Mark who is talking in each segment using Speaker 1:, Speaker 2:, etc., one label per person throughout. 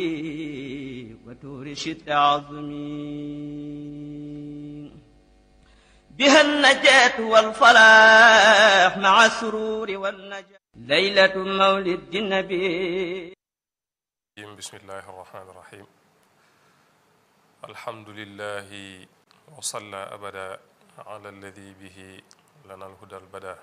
Speaker 1: وتور شد عظمي بها النجاة والفلاح مع السرور والنجاة ليلة مولد النبي
Speaker 2: بسم الله الرحمن الرحيم الحمد لله وصلى أبدا على الذي به lana alhuda albada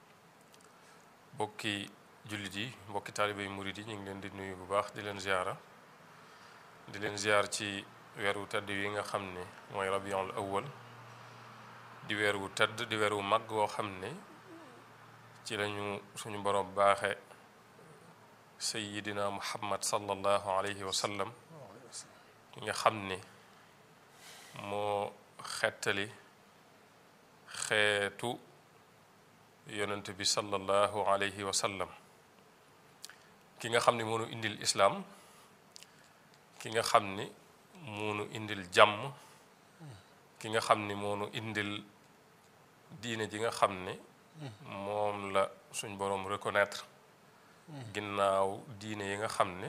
Speaker 2: bokki jullit yi mbokki taalibé yi murid yi ñu ngi leen di nuyu bu baax di leen ziara di leen ziar ci weeru tedd yi nga xam ne mooy rabiul awwal di weer wu tedd di weer wu mag woo xam ne ci lañu suñu borom baaxe sayidina muhammad sallallahu alayhi wa sallam ki nga xam ne moo xettali xeetu yonent bi sallallahu alayhi wa sallam ki nga xam ni moonu indil islaam ki nga xam ni moonu indil jàmm ki nga xam ni moonu indil diine ji nga xam ni moom la suñ boroom reconnaître ginnaaw diine yi nga xam ne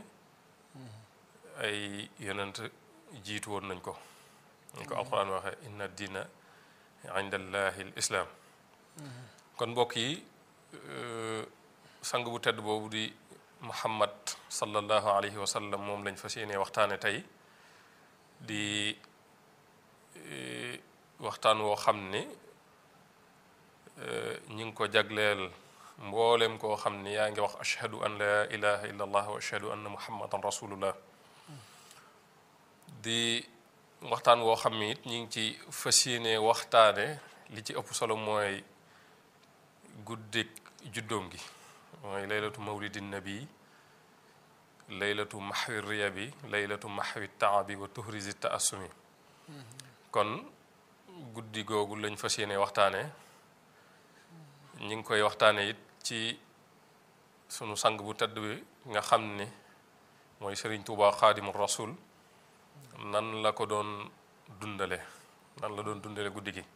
Speaker 2: ay yonent jiitu woon nañ ko ñu ko alquran waxee inna diina inda allahi l islaam kon mbokk yi sang bu tedd boobu di muhammad sallallahu alayhi wa sallam moom lañ fas yéene waxtaane tey di waxtaan woo xam ne ñi ngi ko jagleel mboolem koo xam ne yaa ngi wax ashhadu an la ilaha illa allah wa ashhadu anna muhammadan rasulullah di waxtaan woo xam ne it ñi ngi ci fas yéene waxtaane li ci ëpp solo mooy guddik juddoom gi mooy laylatu mawlidin nabi laylatu maxwi riya bi laylatu maxwi taabi wa tuhrisi taasumi kon guddi googu lañ fas yéene waxtaane ñi ngi koy waxtaane it ci sunu sang bu tedd bi nga xam ne mooy sëriñ Tuubaa xaadimu rasul nan la ko doon dundale nan la doon dundale guddi gi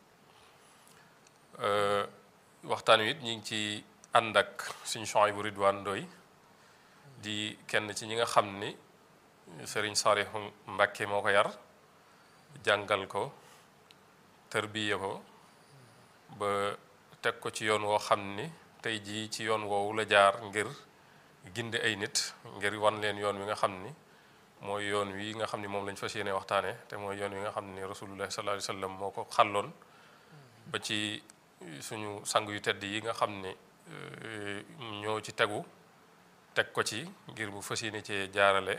Speaker 2: waxtaan wi it ñu ngi ci ànd ak suñu Suhaybu Ridwaan Ndoy di kenn ci ñi nga xam ni sëriñ Saalihu Mbàkke moo ko yar jàngal ko tërbiye ko ba teg ko ci yoon woo xam ni tey jii ci yoon woowu la jaar ngir gindi ay nit ngir wan leen yoon wi nga xam ni mooy yoon wi nga xam ni moom lañ fas yéene waxtaane te mooy yoon wi nga xam ni rasulullah sallallahu alayhi wa sallam moo ko xàlloon ba ci suñu sang yu tedd yi nga xam ni ñoo ci tegu teg ko ci ngir mu fas yéene cee jaarale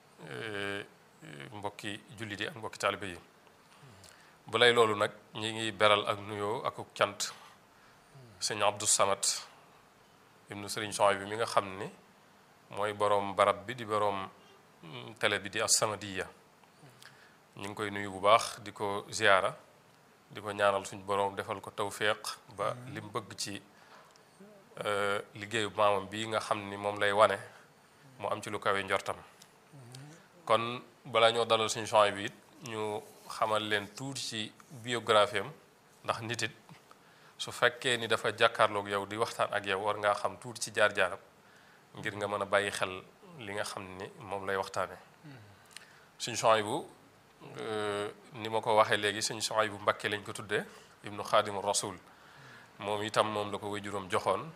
Speaker 2: mbokki jullit yi ak mbokki taalibe yi balay loolu nag ñi ngi beral ak nuyoo ak cant sëñ Abdou Samad ibnu sëriñ Suhaybu bi mi nga xam ni mooy boroom barab bi di boroom télé bi di As-Samadiyya ñu ngi koy nuyu bu baax di ko ziyaara di ko ñaanal suñ boroom defal ko tawféex ba li mu bëgg ci liggéeyu maamam bi nga xam ni moom lay wane mu am ci lu kawe njortam kon balaa ñoo dalal suñu champs bi it ñu xamal leen tuuti ci biographie am ndax nit it su fekkee ni dafa jàkkaarloog yow di waxtaan ak yow war ngaa xam tuuti ci jaar-jaaram ngir nga mën a bàyyi xel li nga xam ni moom lay waxtaane suñu champs bu ni ma ko waxee léegi suñu champs bu Mbàkke lañ ko tuddee ibnu xaadimu rasul moom itam moom la ko way juróom joxoon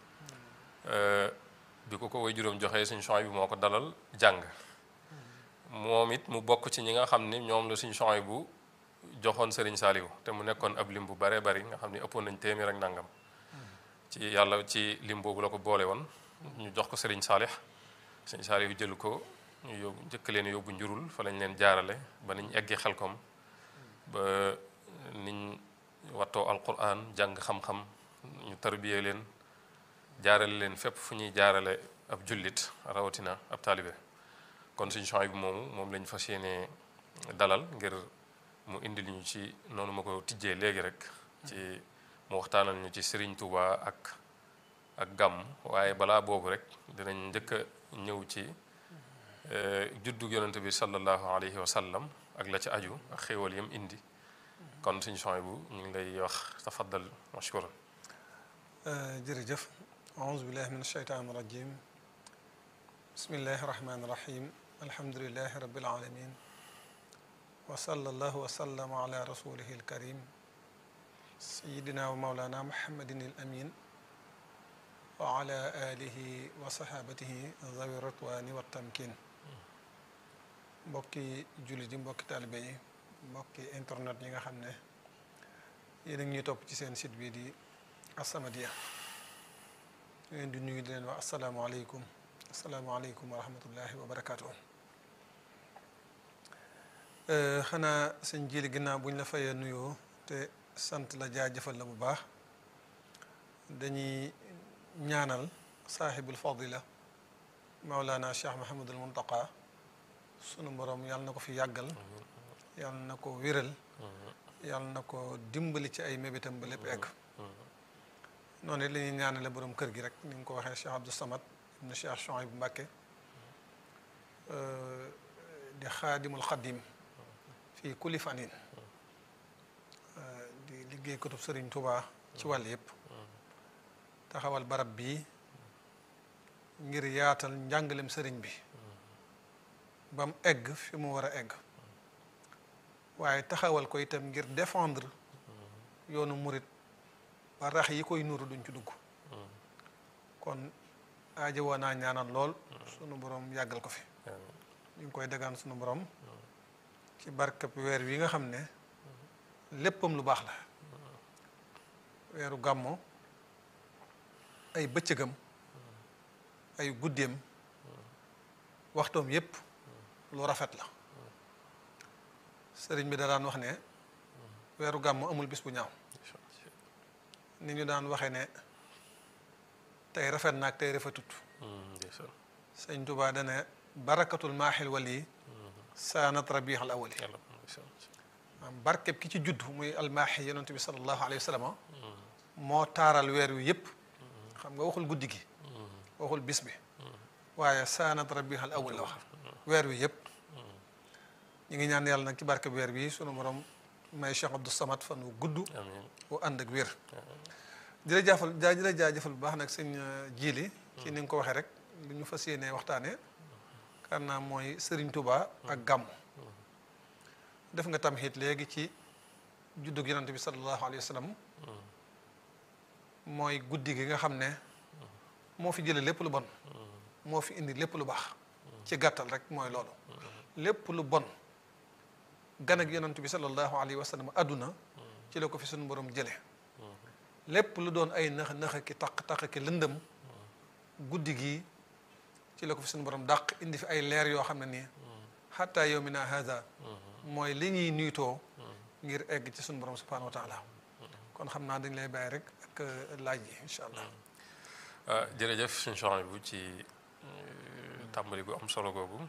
Speaker 2: bi ko ko way juróom joxee suñu champs bi moo ko dalal jàng moom it mu bokk ci ñi nga xam ni ñoom la suñu champs bu joxoon Serigne Saliou te mu nekkoon ab lim bu bare bari nga xam ni ëppoon nañ téeméer ak nangam ci yàlla ci lim boobu la ko boole woon ñu jox ko Serigne Salih Serigne Saliou jël ko ñu yóbbu njëkk leen yóbbu njurul fa lañ leen jaarale ba niñ eggee xelkom ba niñ wattoo alquran jàng xam-xam ñu tarbiyee leen jaarale leen fépp fu ñuy jaarale ab jullit rawatina ab taalibe kon suñu champs bi moomu moom lañ fas yéene dalal ngir mu indil ñu ci noonu ma ko tijjee léegi rek ci mu waxtaanal ñu ci Serigne Touba ak ak gàmm waaye balaa boobu rek dinañ njëkk a ñëw ci juddug yonente bi sallallahu alayhi wa sallam ak la ci aju ak xéewal yam indi kon suñu champs bu ñu ngi lay wax tafaddal mashkuran
Speaker 3: jërëjëf aouzu billahi min asheytaan rajim bismillahi rahmani rahim alhamdulilahi rabbil alamin wa sallallahu wa sallama ala rasulihi alkarim sayidina wa maulana muhammadin al amin wa ala alihi wa sahabatihi zawi ritwani wa tamkin mbokki jullit yi mbokki taalibe yi mbokki internet yi nga xam ne yéen a ngi ñuy topp ci seen site bi di As-Samadiyya ñu leen di nuyu di leen wax asalaamaaleykum asalaamaaleykum wa rahmatullahi wa barakaatu. xanaa sëñ jili ginnaaw bu ñu la fayee nuyoo te sant la jaajëfal la bu baax dañuy ñaanal saaxibul fadila maulana cheikh mahamadul muntaqa sunu borom yàlla na ko fi yàggal yàlla na ko wéral yàlla na ko dimbali ci ay mébétam ba lépp egg noonu it la ñuy ñaanale borom kër gi rek ni nga ko waxee Cheikh Abdou Samad ibn Cheikh Chouaib bu Mbàkke di xaadimul xadim fii kulli fanin di liggéey kutub Sëriñ Tuubaa ci wàll yëpp taxawal barab bii ngir yaatal njàngalem sëriñ bi ba mu egg fi mu war a egg waaye taxawal ko itam ngir défendre yoonu murit ba rax yi koy nuru duñ ci dugg kon aaja woo naa ñaanal lool sunu borom yàggal ko fi ñu ngi koy dagaan sunu borom ci barkab weer wi nga xam ne léppam lu baax la weeru gàmmo ay bëccëgam ay guddeem waxtoom yépp lu rafet la sëriñ bi da daan wax ne weeru gàmmo amul bis bu ñaaw ni ñu daan waxee ne tey rafet naag tey rafetut sëñ Tuubaa dane barakatul maaxil wali saanat rabiix al awali maam barkeb ki ci judd muy almaaxi yonent bi sallallahu alayhi wa sallam moo taaral weer wi yépp xam nga waxul guddi gi waxul bis bi waaye saanat rabiix al awal la wax weer wi yépp ñu ngi ñaan yàlla nag ci barkeb weer bi sunu borom may Cheikh Abdou Samad fan wu gudd wu ànd ak wér di la jaafal jaa di la jaajëfal bu baax nag sëñ jiili ci ni nga ko waxee rek lu ñu fas yéenee waxtaane kan naa mooy Sëriñ Tuubaa ak gàmm def nga tamxit léegi ci juddug yonante bi sallallahu alayhi wa sallam mooy guddi gi nga xam ne moo fi jële lépp lu bon moo fi indi lépp lu baax ci gàttal rek mooy loolu lépp lu bon gan ak yonante bi sallallahu alayhi wa sallam àdduna ci la ko fi suñu borom jële lépp lu doon ay nax nax ki taq taq ki lëndëm guddi gi ci la ko fi suñu borom dàq indi fi ay leer yoo xam ne nii xatta yawmina hada mooy li ñuy niitoo ngir egg ci suñu borom subhanahu wa taala kon xam naa dañ lay bàyyi rek ak laaj yi incha allah
Speaker 2: jërëjëf suñ soxna bu ci tàmbali gu am solo googu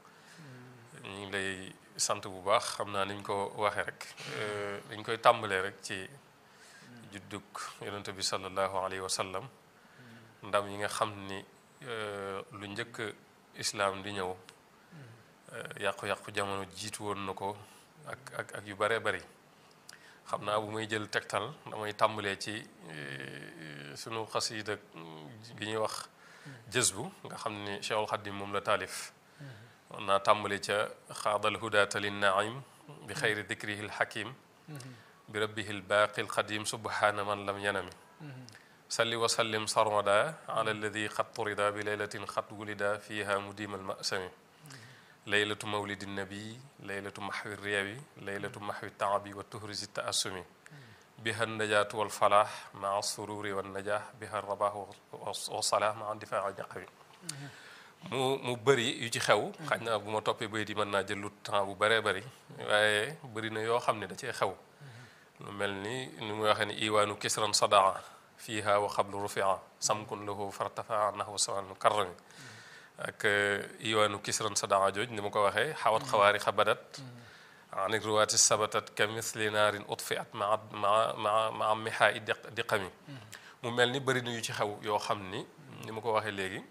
Speaker 2: ñu ngi lay sant bu baax xam naa niñ ko waxee rek dañ koy tàmbalee rek ci juddug yonent bi sallallahu alayhi wa sallam ndam yi nga xam ni lu njëkk islaam di ñëw yàqu-yàqu jamono jiitu woon na ko ak ak ak yu baree bari xam naa bu may jël tegtal damay tàmbalee ci sunu xasiida gi ñuy wax jës bu nga xam ni Cheikhul Xadim moom la taalif man naa tàmbale ca xaadal hudaata linnaim bi xayri dikrihi lxakim bi rabbihi lbaaqi lxadim subhaana man lam yanami salli wa sallim sarmada ala alladi xat turida bi laylatin xat wulida fiha mudima almasami laylatu mawlidi nabi laylatu maxwi riyawi laylatu maxwi taabi wa tuhrisi taassumi biha najaatu walfalaax maa sururi wannajaax biha rabaax wasalaax maa difaa ñaqawi mu mu bëri yu ci xew xañ na bu ma toppee bay di mën naa jël lu temps bu bëree bëri waaye bëri na yoo xam ne da cee xew lu mel ni ni muy waxee ni iwaanu kisran sadaa fiiha wa xablu rufia samkun lahu fartafaa nahu saman karrami ak iwaanu kisran sadaa jooj ni ma ko waxee xawat xawaari xabadat ani ruwaati sabatat ka misli naarin utfiat maa maa maa maa mihaa i diqami mu mel ni bëri na yu ci xew yoo xam ni ni ma ko waxee léegi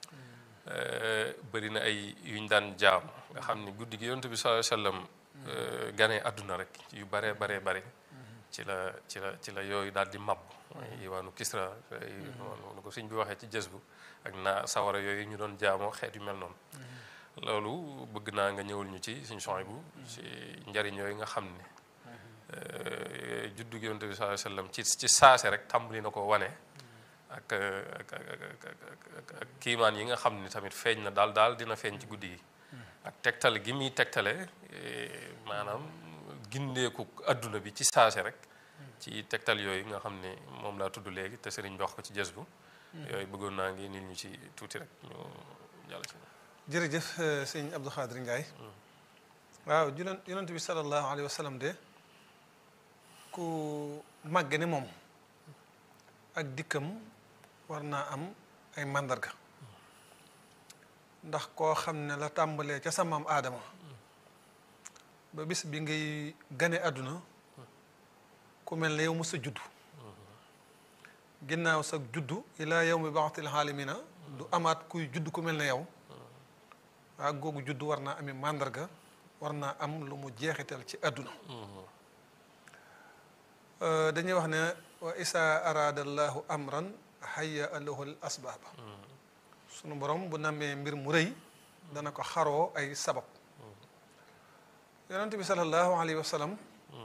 Speaker 2: bëri na ay yuñ daan jaam nga xam ni guddi gi yonent bi sallallahu alayhi wasallam ganee àdduna rek yu baree baree bare ci la ci la ci la yooyu daal di màbb iwaanu kisra nu ko sëñ bi waxee ci jës bu ak naa sawara yooyu ñu doon jaamoo xeet yu mel noonu loolu bëgg naa nga ñëwul ñu ci suñu son bu ci njariñ yooyu nga xam ne juddu gi yonent bi sallallahu alayhi wasallam ci ci saase rek tàmbali na ko wane ak ak ak ak kiimaan yi nga xam ni tamit feeñ na daal daal dina feeñ ci guddi gi ak tegtal gi muy tegtale maanaam gindeeku adduna bi ci saase rek ci tegtal yooyu nga xam ne moom laa tudd léegi te sëriñ bi wax ko ci jës bu yooyu bëggoon naa ngi nit ñu ci tuuti rek ñu jàll ci
Speaker 3: jërëjëf sëñ Abdou Khadir Ndiaye waaw julen yonent bi sallallahu alayhi wa sallam de ku màgge ne moom ak dikkam war naa am ay màndarga ndax koo xam ne la tàmbalee ca sa maam aadama ba bis bi ngay gane àdduna ku mel ne yow mos a juddu ginnaaw sa juddu ilaa yawmi ba'thil aalamina du amaat kuy judd ku mel ne yow waa googu juddu war naa ami màndarga war naa am lu mu jeexital ci àdduna dañuy wax ne wa isa arada allahu amran hayya lahu al asbaaba sunu borom bu namee mbir mu rëy dana ko xaroo ay sabab yonent bi sallallahu alayhi wa sallam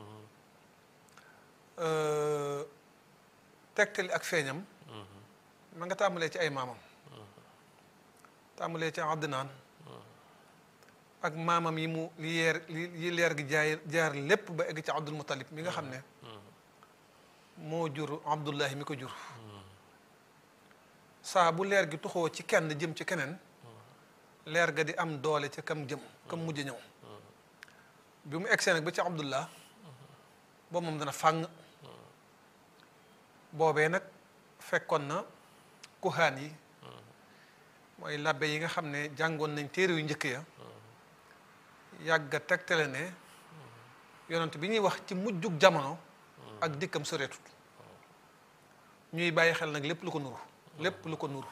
Speaker 3: tegtali ak feeñam ma nga tàmbalee ci ay maamam tàmbalee ci Adnaan ak maamam yi mu li yeer yi leer gi jaay jaar lépp ba egg ci Abdul Muttalib mi nga xam ne moo jur Abdullahi mi ko jur saa bu leer gi tuxoo ci kenn jëm ci keneen leer ga di am doole ca kam jëm kam mujj ñëw bi mu egsee nag ba ci Abdullah boobu moom dana fàng boobee nag fekkoon na kuhaan yi mooy labbe yi nga xam ne jàngoon nañ téere yu njëkk ya yàgg a tegtale ne yonent bi ñuy wax ci mujjug jamono ak dikkam soreetut ñuy bàyyi xel nag lépp lu ko nuru lépp lu ko nuru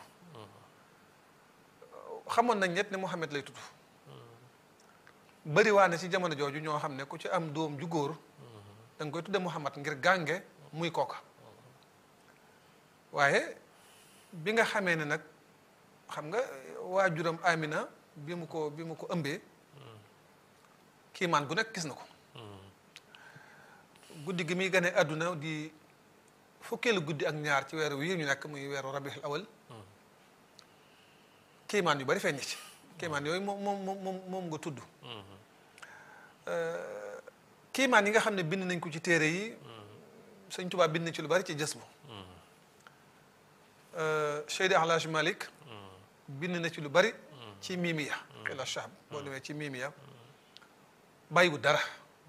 Speaker 3: xamoon nañ ñett ne Muhammad lay tudd bëri waa ne ci jamono jooju ñoo xam ne ku ci am doom ju góor da nga koy tudde Muhammad ngir gànge muy kooka waaye bi nga xamee ne nag xam nga waajuram Amina bi mu ko bi mu ko ëmbee kiimaan gu nekk gis na ko guddi gi muy gane àdduna di fukkeelu guddi ak ñaar ci weeru wii ñu nekk muy weeru rabiul awal kiimaan yu bari feeñ ci kiimaan yooyu moom moom moom moom nga tudd kiimaan yi nga xam ne bind nañ ko ci téere yi sëñ Tuubaa bind na ci lu bari ci jës bu Seydi Alhaj Malik bind na ci lu bari ci miimiya xila shahb boo demee ci miimiya bàyyiwu dara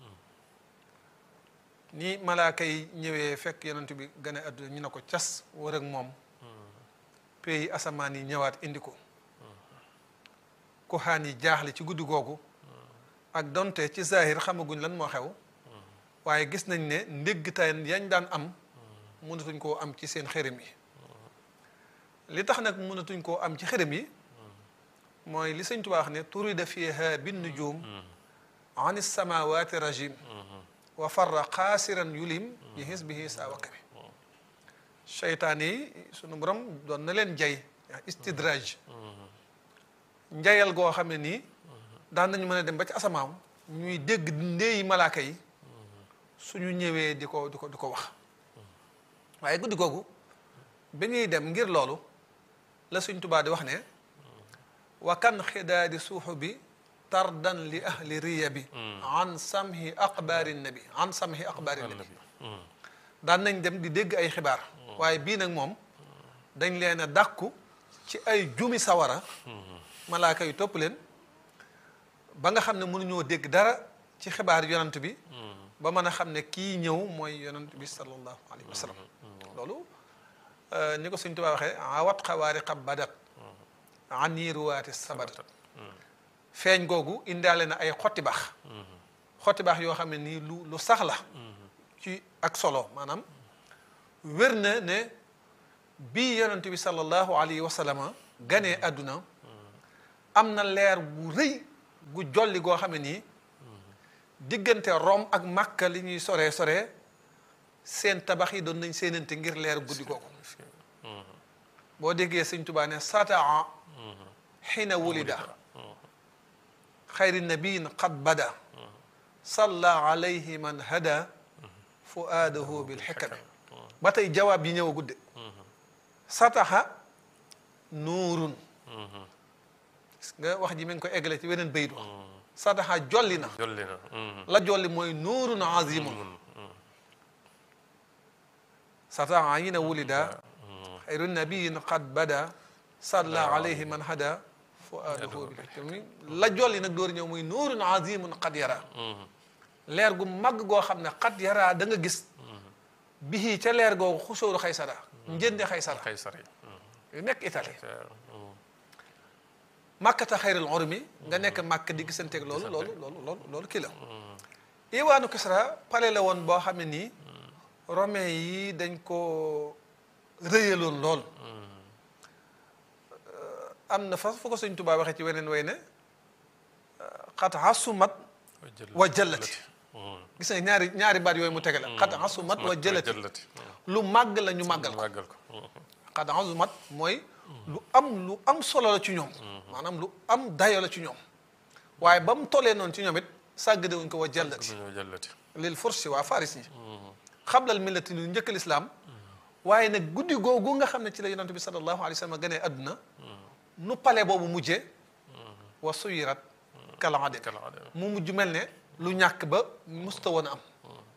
Speaker 3: ni malaaka yi ñëwee fekk yonent bi gane àdduna ñu ne ko cas war ak moom pays asamaan yi ñëwaat indi ko kuxaan yi jaaxle ci guddi googu ak donte ci zahir xamaguñ lan moo xew waaye gis nañ ne ndéggtaay yañ daan am mënatuñ koo am ci seen xërëm yi li tax nag mënatuñ koo am ci xërëm yi mooy li sëñ Tuubaa wax ne turida fiha bin nujum an samawati rajim wa farra xaasiran yulim bi hisbihi saa wakami seytaan yi sunu borom doon na leen jay istidraj njayal goo xam ne nii daan nañu mën a dem ba ci asamaaw ñuy dégg ndeeyi malaaka yi suñu ñëwee di ko di ko di ko wax waaye guddi googu bi ñuy dem ngir loolu la suñ tubaa di wax ne wa kan xidaadi suuxu bi tardan li ahli riya bi an samhi aqbaari nabi an samhi aqbaari nabi daan nañ dem di dégg ay xibaar waaye bii nag moom dañ leen a dàkku ci ay jumi sawara malaaka yu topp leen ba nga xam ne mënuñoo dégg dara ci xibaar yonant bi ba mën a xam ne kii ñëw mooy yonant bi sallallahu alayhi wa sallam loolu ni ko Sëñ Tuubaa waxee awat xawaari xab badat aniruwaati sabadat feeñ googu indaale na ay xotti baax xotti baax yoo xam ne nii lu lu sax la ci ak solo maanaam wér na ne bii yonent bi sallallahu alayhi wa sallam ganee àdduna am na leer bu rëy gu jolli goo xam ne nii diggante Rome ak Makka li ñuy soree soree seen tabax yi doon nañ seenante ngir leer guddi googu boo déggee Sëñ Tuubaa ne sataa xina wulida xayri nabiyin qad bada salla alayhi man hada fuaadahu bil xikami ba tey jawaab yi ñëw a gudde sataxa nuurun gis nga wax ji mi ngi ko eggale ci weneen baydu sataxa jolli na
Speaker 2: jolli na
Speaker 3: la jolli mooy nuurun azimun sataxa yi na wulida xayru nabiyin qad bada salla alayhi man hada fuaadahu bil xikami la jolli nag door ñëw muy nuurun azimun qad yara leer gu mag goo xam ne qad yara da nga gis bihi ca leer googu xusóoru xaysara njënde xaysara
Speaker 2: xaysar yi
Speaker 3: yu nekk Italie màkkata xayril urmi nga nekk màkk di gisanteeg loolu loolu loolu loolu loolu kii la iwaanu Kisra pale la woon boo xam ne nii romain yi dañ ko rëyaloon lool am na fa fu ko Sëñ Tuubaa waxee ci weneen way ne xat asumat wa jëllati gis nga ñaari ñaari baat yooyu mu tege la xat asumat wa jëllati
Speaker 2: jëllati
Speaker 3: lu màgg la ñu màggal ko
Speaker 2: màggal ko
Speaker 3: xad azumat mooy lu am lu am solo la ci ñoom maanaam lu am dayo la ci ñoom waaye ba mu tollee noonu ci ñoom it sàggade wuñ ko wa jallati
Speaker 2: dañoo jëllati
Speaker 3: lil forsi waa faris ñi xablal millati lu njëkk lislaam waaye nag guddi googu nga xam ne ci la yonent bi sallallahu alayhi wa sallam gënee adduna nu pale boobu mujjee wa suyirat kalaade
Speaker 2: kala ade
Speaker 3: mu mujj mel ne lu ñàkk ba musta woon a am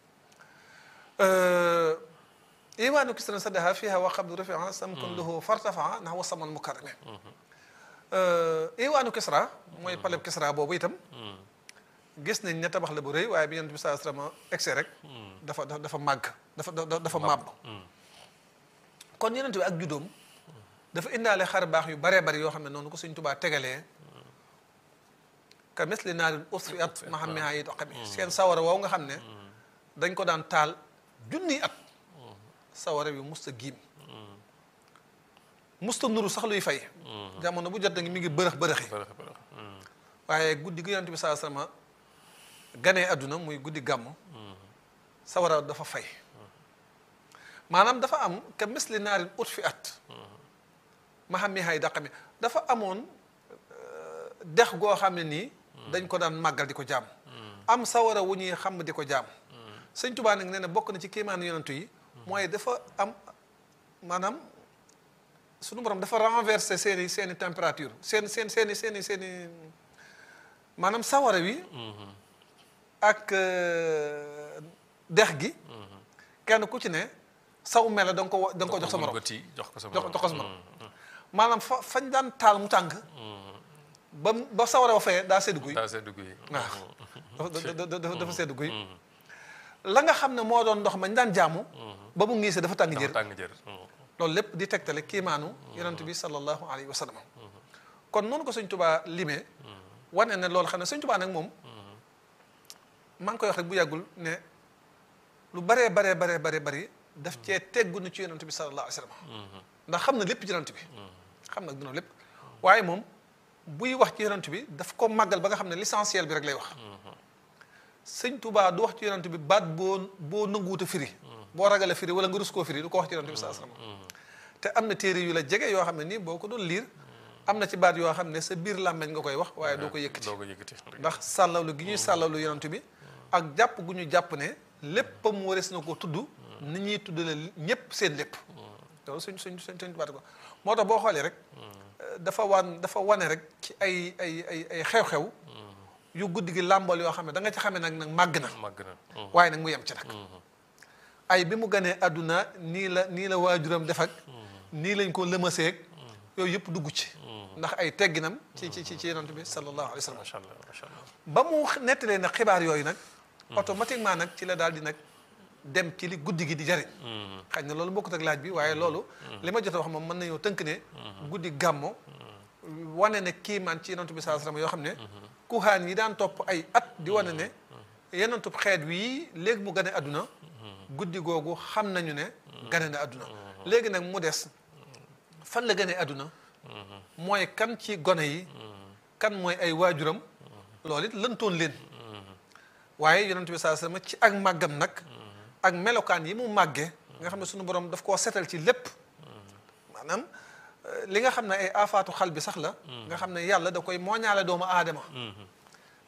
Speaker 3: imaanu kisran sadaha fiha wa qabdu rafia samkun lahu fartafaa ndax wa saman mukarrame iwaanu kisra mooy paleb kisra boobu itam gis nañ ne tabax la bu rëy waaye bi yonent bi saa sallam egsi rek dafa dafa dafa màgg dafa dafa dafa màbb kon yonent bi ak juddoom dafa indaale xar baax yu baree bari yoo xam ne noonu ko Sëñ Tuubaa tegalee ka misli naarin usfiat mahamiha yi doqami seen sawara woow nga xam ne dañ ko daan taal junniy at sawara bi musta giim musta nuru sax luy fay jamono bu jot da ngi mi ngi bërëx bërëxi
Speaker 2: bërëx bërëx
Speaker 3: waaye guddi gi yonent bi saa sama ganee àdduna muy guddi gàmm sawara dafa fay maanaam dafa am ka misli naarin ut fi at ma xam mi hay daqami dafa amoon dex goo xam ne nii dañ ko daan màggal di ko jaam am sawara wu ñuy xam di ko jaam sëñ Tuubaa nag nee na bokk na ci kéemaanu yonentu yi mooy dafa am maanaam sunu borom dafa renverser seeni seeni température seen seen seeni seeni seeni maanaam sawara wi ak dex gi kenn ku ci ne saw mela da nga ko da nga ko jox sa morom
Speaker 2: bëti jox ko sa
Speaker 3: jox
Speaker 2: morom
Speaker 3: jox ko sa morom maanaam fa fañ daan taal mu tàng ba ba sawara wa fayee daa sedd guy
Speaker 2: daa see dugg yi
Speaker 3: waaw dafa dafa dafa sedd guy la nga xam ne moo doon ndox mañ daan jaamu ba mu ngiisee dafa tàng
Speaker 2: dafa
Speaker 3: jër
Speaker 2: tàng jër
Speaker 3: loolu lépp di tegtale kiimaanu yonent bi sallallahu alayhi wa sallam kon noonu ko sëñ tubaa limee wane ne loolu xam ne sëñ tubaa nag moom maa ngi koy wax rek bu yàggul ne lu baree baree baree baree bari daf cee teggu na ci yonent bi sallallahu alayhi wa sallam ndax xam na lépp ci yonent bi xam na dina lépp waaye moom buy wax ci yonent bi daf ko màggal ba nga xam ne l'essentiel bi rek lay wax sëñ tubaa du wax ci yonent bi baat boo boo nanguwut a firi boo ragale firi wala nga rus koo firi du ko wax ci yonent bi sallallahu alayhi wa sallam te am na téere yu la jege yoo xam ne nii boo ko doon liir am na ci baat yoo xam ne sa biir làmmeñ nga koy wax waaye doo ko yëkkati
Speaker 2: doo ko yëkkati
Speaker 3: ndax sàllawlu gi ñuy sàllawlu yonent bi ak jàpp gu ñu jàpp ne lépp mu warees na ko tudd ni ñuy tuddale ñépp seen lépp loolu suñ suñ suñ suñ baat ko moo tax boo xoolee rek dafa wan dafa wane rek ci ay ay ay ay xew-xew yu guddi gi làmbal yoo xam ne da nga ci xamee nag nag màgg na
Speaker 2: màgg na
Speaker 3: waaye nag mu yem ci nag ay bi mu ganee àdduna nii la nii la waajuram def ak nii lañ ko lëmaseeg yooyu yëpp dugg ci ndax ay tegginam ci ci ci ci yonent bi sallallahu alayhi wa sallam
Speaker 2: macha allah macha allah
Speaker 3: ba mu nettalee nag xibaar yooyu nag automatiquement nag ci la daal di nag dem ci li guddi gi di jariñ xëy na loolu bokkut ak laaj bi waaye loolu li ma jot a wax moom mën nañoo tënk ne guddi gàmmo wane ne kiimaan ci yonent bi sallallahu alayhi wa sallam yoo xam ne kuhaan yi daan topp ay at di wane ne yonentub xeet wii léegi mu gane àdduna guddi googu xam nañu ne gane na àdduna léegi nag mu des fan la gane àdduna mooy kan ci gone yi kan mooy ay waajuram loolu it lëntoon leen waaye yonent bi saa sama ci ak màggam nag ak melokaan yi mu màggee nga xam ne suñu borom daf koo setal ci lépp maanaam li nga xam ne ay afaatu xal bi sax la nga xam ne yàlla da koy mooñaale doomu aadama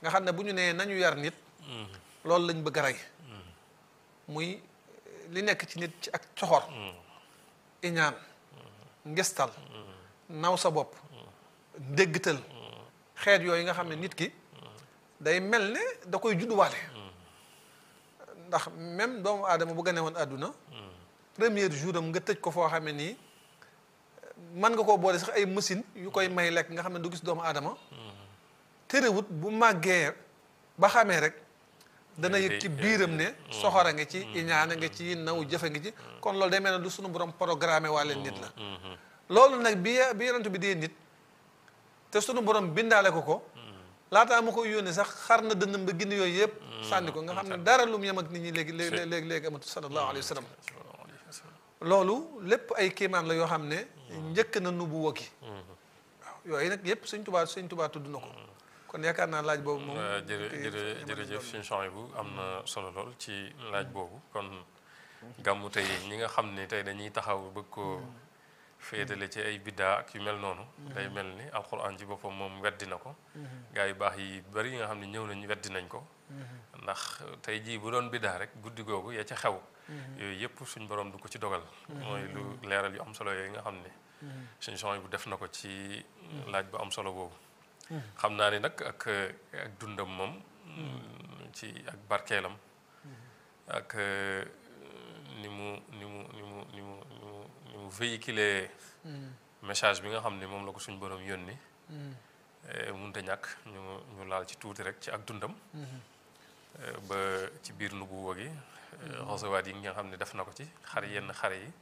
Speaker 3: nga xam ne bu ñu nee nañu yar nit loolu lañ bëgg a rey muy li nekk ci nit ci ak coxor iñaan ngestal naw sa bopp ndéggtal xeet yooyu nga xam ne nit ki day mel ne da koy judduwaale ndax même doomu aadama bu gane woon àdduna premier jour am nga tëj ko foo xam ne nii mën nga koo boole sax ay machine yu koy may lekk nga xam ne du gis doomu aadama terewut bu màggee ba xamee rek dana yëg ci biiram ne soxora nga ci iñaana nga ci naw jëfe nga ci kon loolu day mel ne lu sunu borom programmé waale nit la loolu nag bi bi yonent bi dee nit te sunu borom bindaale ko ko laataa ma koy yónnee sax xar na dënnam ba ginn yooyu yëpp sànni ko nga xam ne dara lu mu yem ak nit ñi léegi léegi léegi léegi amatu sallallahu alayhi wa sallam loolu lépp ay kéemaan la yoo xam ne njëkk na nubu wokki waaw yooyu nag yëpp sëñ tubaa sëñ tubaa tudd na ko kon yaakaar naa laaj boobu moom
Speaker 2: jërë jërë jërëjëf suñu champs bu am na solo lool ci laaj boobu kon gàmmu tey ñi nga xam ne tey dañuy taxaw bëgg koo féetale ci ay biddaa ak yu mel noonu day mel ni alxuraan ci boppam moom weddi na ko gaa yu baax yi bari yi nga xam ne ñëw nañ weddi nañ ko ndax tey jii bu doon biddaa rek guddi googu ya ca xew yooyu yëpp suñ borom du ko ci dogal mooy lu leeral yu am solo yooyu nga xam ne suñ champs bu def na ko ci laaj bu am solo boobu xam naa ni nag ak ak dundam moom ci ak barkeelam ak ni mu ni mu ni mu ni mu ni mu ni mu véhiculer message bi nga xam ne moom la ko suñ borom yónni munte ñàkk ñu ñu laal ci tuuti rek ci ak dundam ba ci biir nubuwa gi xosawaat yi nga xam ne def na ko ci xar yenn xare yi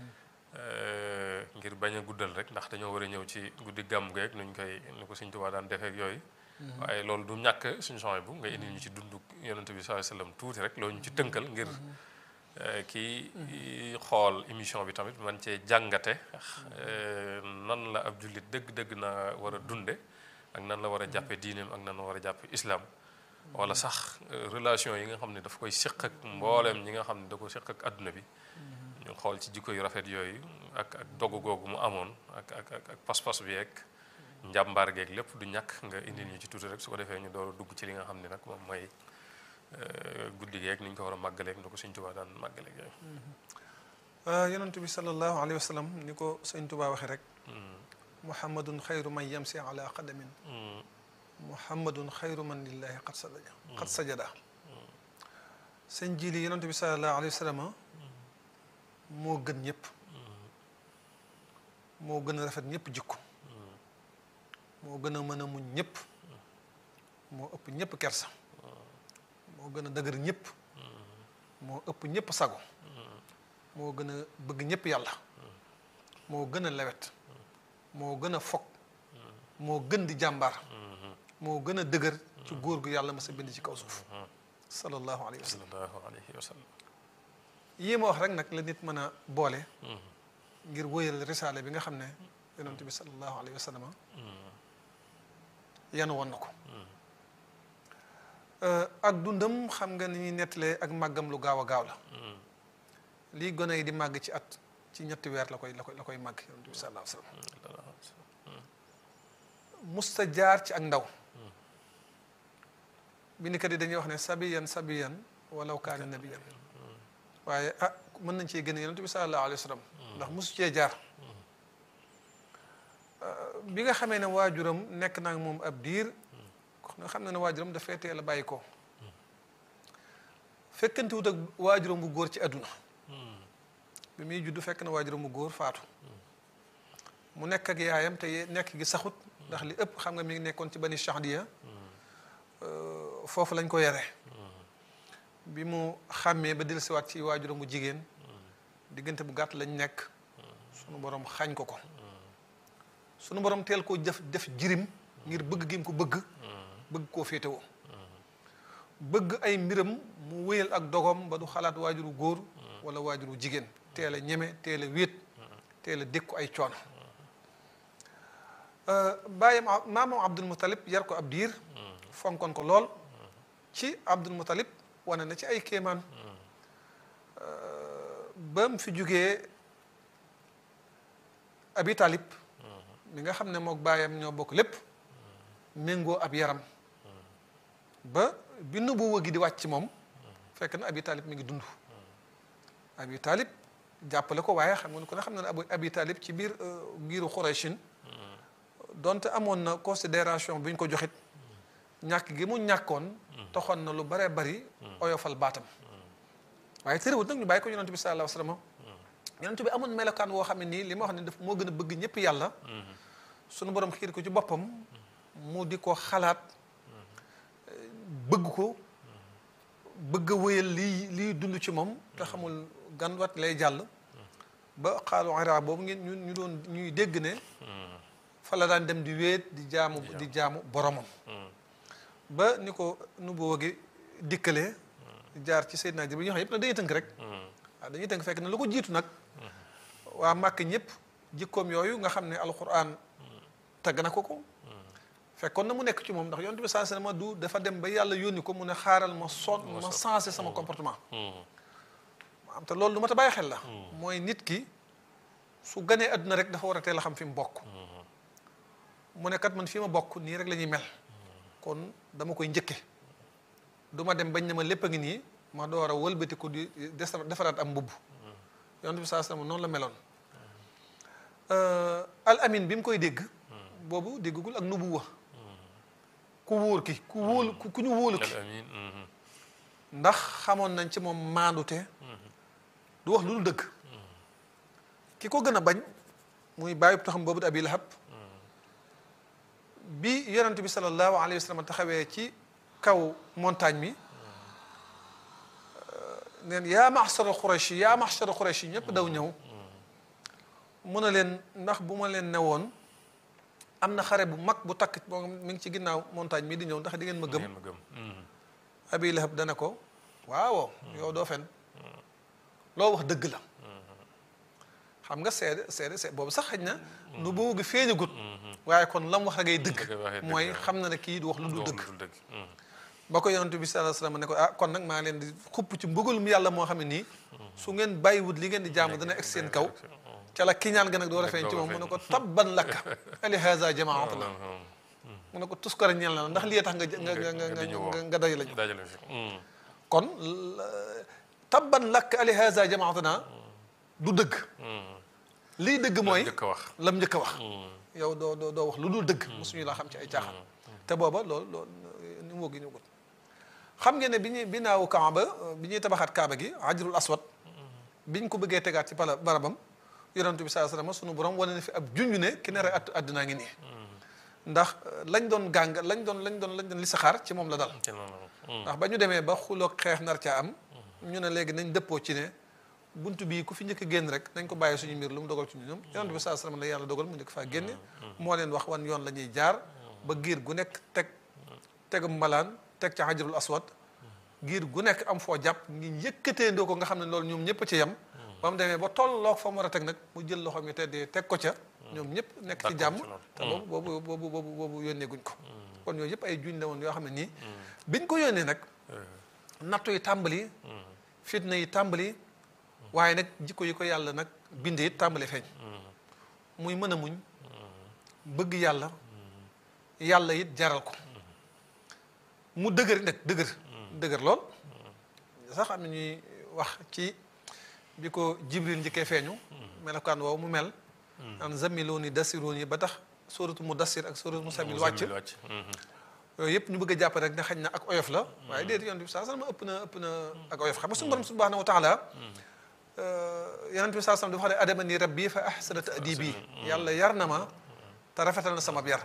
Speaker 2: ngir bañ a guddal rek ndax dañoo war a ñëw ci guddi gàmm geeg nuñ koy ni ko Sëñ Tuubaa daan defee ak yooyu waaye loolu du ñàkk suñu champs bu nga indi ñu ci dund yonent bi sallallahu alayhi wasallam tuuti rek loolu ñu ci tënkal ngir kii xool émission bi tamit man cee jàngate nan la ab jullit dëgg-dëgg na war a dunde ak nan la war a jàppe diineem ak nan la war a jàppe islam wala sax relation yi nga xam ne daf koy séq ak mbooleem ñi nga xam ne da ko séq ak adduna bi ñu xool ci jikko yu rafet yooyu ak ak dogu googu mu amoon ak ak ak pas-pas bi ak njàmbaar geeg lépp du ñàkk nga indil ñu ci tuuti rek su ko defee ñu door a dugg ci li nga xam ne nag moom mooy guddi geeg ni ñu ko war a màggaleeg ni ko Sëñ Tuubaa daan màggaleeg yooyu.
Speaker 3: yonent bi sallallahu alayhi wa sallam ni ko Sëñ Tuubaa waxee rek. muhammadun xayru man yamsi ala qadamin muhammadun xayru man lillahi qad sajada qad sajada sëñ jili yonent bi sallallahu alayhi wa sallam moo gën ñëpp moo gën a rafet ñëpp jikko moo gën a mën a muñ ñëpp moo ëpp ñëpp kersa moo gën a dëgër ñëpp moo ëpp ñëpp sago moo gën a bëgg ñëpp yàlla moo gën a lewet moo gën a fog moo gën di jàmbaar moo gën a dëgër ci góor gu yàlla ma sa bind ci kaw suuf sallallahu alayhi wa sallam
Speaker 2: sallallahu alayhi wa sallam
Speaker 3: yii ma wax rek nag la nit mën a boole ngir wóyal risaale bi nga xam ne yonent bi sallallahu alayhi wa sallam yan woon na ko ak dundam xam nga ni ñuy nettalee ak màggam lu gaaw a gaaw la lii gone yi di màgg ci at ci ñetti weer la koy la koy la koy màgg yonent bi sallallahu alayhi wa sallam musta jaar ci ak ndaw bindikat yi dañuy wax ne sabiyan sabiyan walaw kaana nabiyan waaye ah mën nañ cee gën a yonent bi sallallahu alayhi wa sallam ndax musu cee jaar bi nga xamee ne waajuram nekk naa moom ab diir nga xam ne ne waajuram dafay teel a bàyyi ko fekkante wut ak waajuram bu góor ci àdduna bi muy juddu fekk na waajuram bu góor faatu mu nekk ak yaayam te nekk gi saxut ndax li ëpp xam nga mi ngi nekkoon ci bani Chahdiya foofu lañ ko yare bi mu xàmmee ba dellusiwaat ci waajuram bu jigéen diggante bu gàtt lañ nekk sunu borom xañ ko ko sunu borom teel koo def def jirim ngir bëgg gi mu ko bëgg bëgg koo féetewoo bëgg ay mbiram mu wéyal ak dogom ba du xalaat waajuru góor wala waajuru jigéen teel a ñeme teel a wéet teel a dékku ay coono bàyyam maamam Abdul Muttalib yar ko ab diir fonkoon ko lool ci Abdul Muttalib wane na ci ay kéemaan ba mu fi jógee Abi Talib mi nga xam ne mook baayam ñoo bokk lépp méngoo ab yaram ba bi nubuwa gi di wàcc ci moom fekk na abi talib mi ngi dund abi talib jàppale ko waaye xam nga ni ko ne xam na ne abu abi talib ci biir giiru xuraysin donte amoon na considération bi ñu ko joxit ñàkk gi mu ñàkkoon toxoon na lu baree bari oyofal baatam waaye terewut nag ñu bàyyi ko yonent bi sallallahu alayhi wa sallam yonent bi amoon melokaan woo xam ne nii li ma wax ne daf moo gën a bëgg ñëpp yàlla sunu borom xiir ko ci boppam mu di ko xalaat bëgg ko bëgg a wéyal lii lii dund ci moom te xamul gan wat lay jàll ba xaalu ira boobu ngeen ñu ñu doon ñuy dégg ne fa la daan dem di wéet di jaamu di jaamu boromam ba ni ko nu boo gi dikkalee jaar ci Seydina Jibril ñoo xam yëpp nag dañuy tënk rek waaw dañuy tënk fekk na lu ko jiitu nag waa màkk ñëpp jikkoom yooyu nga xam ne alquran tagg na ko ko fekkoon na mu nekk ci moom ndax yonent bi saa ma du dafa dem ba yàlla yónni ko mu ne xaaral ma son ma sensé sama comportement am te loolu lu ma ta bàyyi xel la mooy nit ki su ganee àdduna rek dafa war a teel a xam fi mu bokk mu ne kat man fii ma bokk nii rek la ñuy mel kon dama koy njëkke du ma dem bañ ne ma lépp a ngi nii ma door a wëlbatiku di defaraat am mbubb yonent bi saa sallam noonu la meloon al amin bi mu koy dégg boobu déggagul ak nubuwa ku wóor ki ku wóolu ku ñu wóolu ki ndax xamoon nañ ci moom maandute du wax lu dul dëgg ki ko gën a bañ muy bàyyi taxam boobu di abi lahab bi yonent bi sallallahu alayhi wa sallam taxawee ci kaw montagne mi neen yaa maxsara xurayshi yaa maxsara xurayshi ñëpp daw ñëw mu ne leen ndax bu ma leen newoon am na xare bu mag bu takk moom mi ngi ci ginnaaw montagne mi di ñëw ndax di ngeen ma gëm abi lahab dana ko waaw yow doo fen loo wax dëgg la xam nga seede seede seede boobu sax xëy na nu boobu gi feeñagut waaye kon lam wax rek ay dëgg mooy xam na ne kii du wax lu dul dëgg ba ko yonent bi sallallahu alayhi wasallam ne ko ah kon nag maa ngi leen di xupp ci mbugalum yàlla moo xam ne nii su ngeen bàyyiwut li ngeen di jaamu dana egg seen kaw ca la kiñaan ga nag door a feeñ ci moom mu ne ko tabban lakka ali haza jamaat la mu ne ko tuskara ñeel na ndax lii tax nga nga nga nga nga day lañu kon tabban lakka ali haza jamaatana du dëgg lii dëgg mooy lam njëkk a wax yow doo doo doo wax lu dul dëgg mosuñu laa xam ci ay caaxaan te booba loolu loolu ni mu gi ñu gut xam ngeen ne bi ñuy binaawu kaaba bi ñuy tabaxaat kaaba gi ajrul aswad biñ ko bëggee tegaat ci pala barabam yonent bi saa sallam sunu borom wane na fi ab junj ne ki nar a at àddinaa ngi nii ndax lañ doon gàng lañ doon lañ doon lañ doon li saxaar ci moom la dal ndax ba ñu demee ba xuloog xeex nar caa am ñu ne léegi nañ dëppoo ci ne buntu bii ku fi njëkk a génn rek nañ ko bàyyi suñu mbir lu mu dogal ci ñu ñoom yonent bi saa sallam la yàlla dogal mu njëkk faa génne moo leen wax wan yoon la ñuy jaar ba giir gu nekk teg tegum malaan teg ca xajarul aswad giir gu nekk am foo jàpp ngi yëkkateendoo ko nga xam ne loolu ñoom ñëpp ci yem ba mu demee ba tolloog fa mu war a teg nag mu jël loxoom yi teddee teg ko ca ñoom ñëpp nekk ci jàmm te boobu boobu boobu boobu boobu yónnee guñ ko kon yooyu yëpp ay juñ la woon yoo xam ne nii biñ ko yónnee nag nattu yi tàmbali fitna yi tàmbali waaye nag jikko yi ko yàlla nag bindee it tàmbali feeñ muy mën a muñ bëgg yàlla yàlla it jaral ko mu dëgër nag dëgër dëgër lool sax am na ñuy wax ci bi ko jibril njëkkee feeñu melokaan woowu mu mel an zamiluni dasiruuni ba tax sóoratu mu dasir ak sóoratu mu samil wàcc yooyu yëpp ñu bëgg a jàpp rek ne xañ na ak oyof la waaye déedéet yonent bi saa sallam ëpp na ëpp na ak oyof xam nga suñu borom subhanahu wa taala yonent bi saa sallam dafa xam ne adamani rabbi fa ahsana ta'dibi yàlla yar na ma te rafetal na sama yar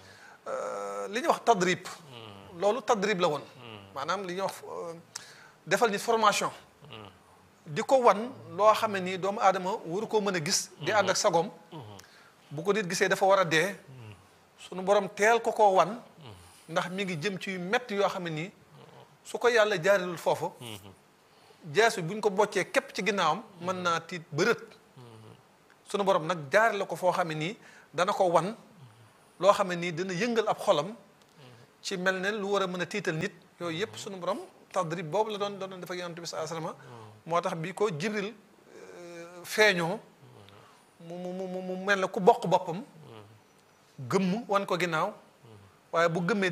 Speaker 3: li ñuy wax tadrib loolu tadrib la woon maanaam li ñuy wax defal nit formation di ko wan loo xam ne nii doomu aadama waru koo mën a gis di ànd ak sagoom bu ko nit gisee dafa war a dee sunu borom teel ko koo wan ndax mi ngi jëm ci métti yoo xam ne nii su ko yàlla jaarilul foofu jeesu buñ ko boccee képp ci ginnaawam mën naa tiit bërët sunu borom nag jaari la ko foo xam ne nii dana ko wan loo xam ne nii dana yëngal ab xolam ci mel ne lu war a mën a tiital nit yooyu yëpp sunu borom tadrib boobu la doon doon def ak yonent bi saa salama moo tax bi ko jibril feeñoo mu mu mu mu mel ne ku bokk boppam gëmm wan ko ginnaaw waaye bu gëmmee